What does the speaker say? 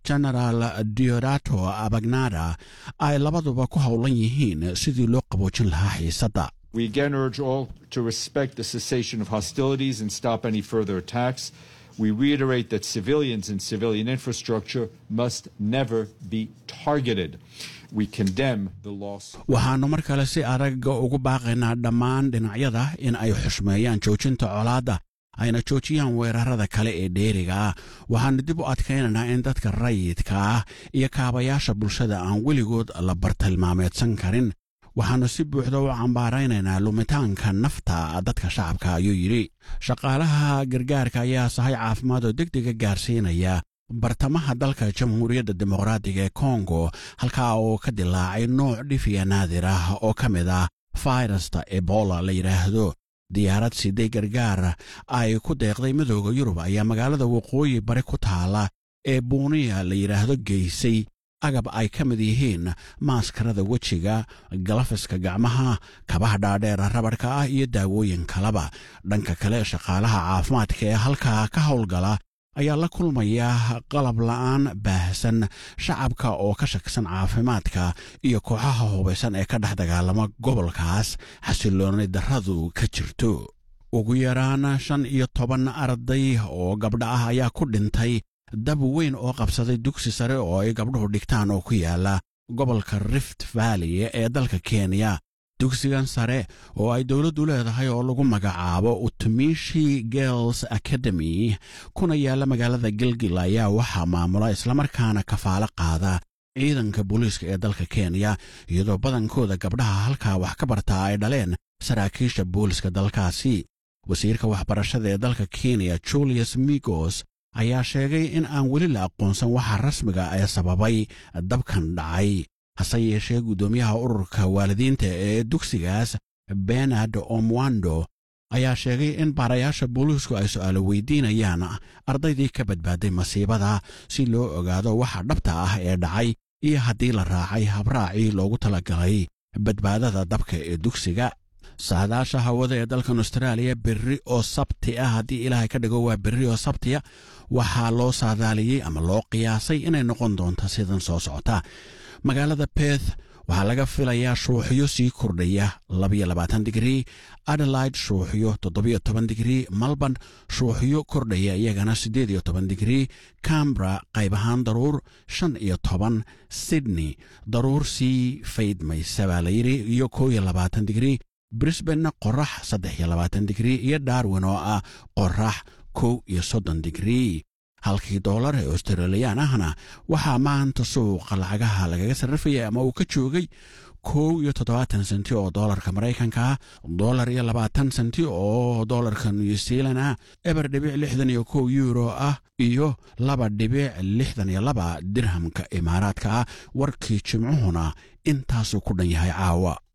genaraal diodato abagnada ay labaduba ku howlan yihiin sidii loo qaboojin lahaa xiisadda We again urge all to respect the cessation of hostilities and stop any further attacks. We reiterate that civilians and civilian infrastructure must never be targeted. We condemn the loss. waxaannu mar kale si adag ugu baaqaynaa dhammaan dhinacyada in ay xushmeeyaan joojinta colaadda ayna joojiyaan weerarada kale ee dheeriga ah waxaannu dib u adkaynaynaa in dadka rayidka ah iyo kaabayaasha bulshada aan weligood la bartilmaameedsan karin waxaannu si buuxda u cambaaraynaynaa lumitaanka nafta dadka shacabka ayuu yidhi shaqaalaha gargaarka ayaa sahay caafimaad oo deg dega gaarsiinaya bartamaha dalka jamhuuriyadda dimuqraadiga ee kongo halkaa oo ka dilaacay nooc dhifiya naadir ah oo ka mid ah fayrasta ebola la yidhaahdo diyaarad siday gargaar ay ku deeqday midooda yurub ayaa magaalada waqooyi bari ku taala ee buuniya la yidhaahdo geysay agab ay ka mid yihiin maaskarada wejiga galafiska gacmaha kabaha dhaadheer rabadhka ah iyo daawooyin kaleba dhanka kale shaqaalaha caafimaadka ee halkaa ka howlgala ayaa la kulmaya qalab la'aan baahsan shacabka oo ka shaksan caafimaadka iyo kooxaha hubaysan ee ka dhex dagaalama gobolkaas xasilloonay darradu ka jirto ugu yaraan shan iyo toban arday oo gabdha ah ayaa ku dhintay dab weyn oo qabsaday dugsi sare oo ay gabdhuhu dhigtaan oo ku yaala gobolka rift valley ee dalka kenya dugsigan sare oo ay dowladdu leedahay oo lagu magacaabo utumishi girls academy kuna yaalla magaalada gilgil ayaa waxaa maamula islamarkaana kafaalo qaada ciidanka booliiska ee dalka kenya iyadoo badankooda gabdhaha halkaa wax ka bartaa ay dhaleen saraakiisha booliiska dalkaasi wasiirka waxbarashada ee dalka kenya julius migos ayaa sheegay in aan weli la aqoonsan waxa rasmiga ee sababay dabkan dhacay hase yeeshee guddoomiyaha ururka waalidiinta ee dugsigaas benard omwando ayaa sheegay in baarayaasha booliisku ay su'aalo weydiinayaan ardaydii ka badbaaday masiibada si loo ogaado waxa dhabta ah ee dhacay iyo haddii la raacay habraacii loogu talagalay badbaadada dabka ee dugsiga saadaasha hawada ee dalkan austraaliya berri oo sabti ah haddii ilaahay ka dhigo waa berri oo sabtiya waxaa loo saadaaliyey ama loo qiyaasay inay noqon doonto sidan soo socota magaalada beth waxaa laga filayaa shuuxyo sii kordhaya digrii adelaide shuuxyo digrii melbourne shuuxyo kordhaya iyagana digrii cambra qayb ahaan daruur sydney daruur sii faydmaysa baa layidhi iyo digrii brisbanna qorax digrii iyo darwin oo ah qorax kow iyo soddon digrii halkii doolar ee australiyaan ahna waxaa maanta suuqa lacagaha lagaga sarrifaya ama uu ka joogay kow iyo toddobaatan senti oo doolarka maraykanka ah doolar iyo labaatan senti oo doolarka new zealand ah eber dhibic lixdan iyo kow yuuro ah iyo laba dhibic lixdan iyo laba dirhamka imaaraadka ah warkii jimcuhuna intaasuu ku dhan yahay caawa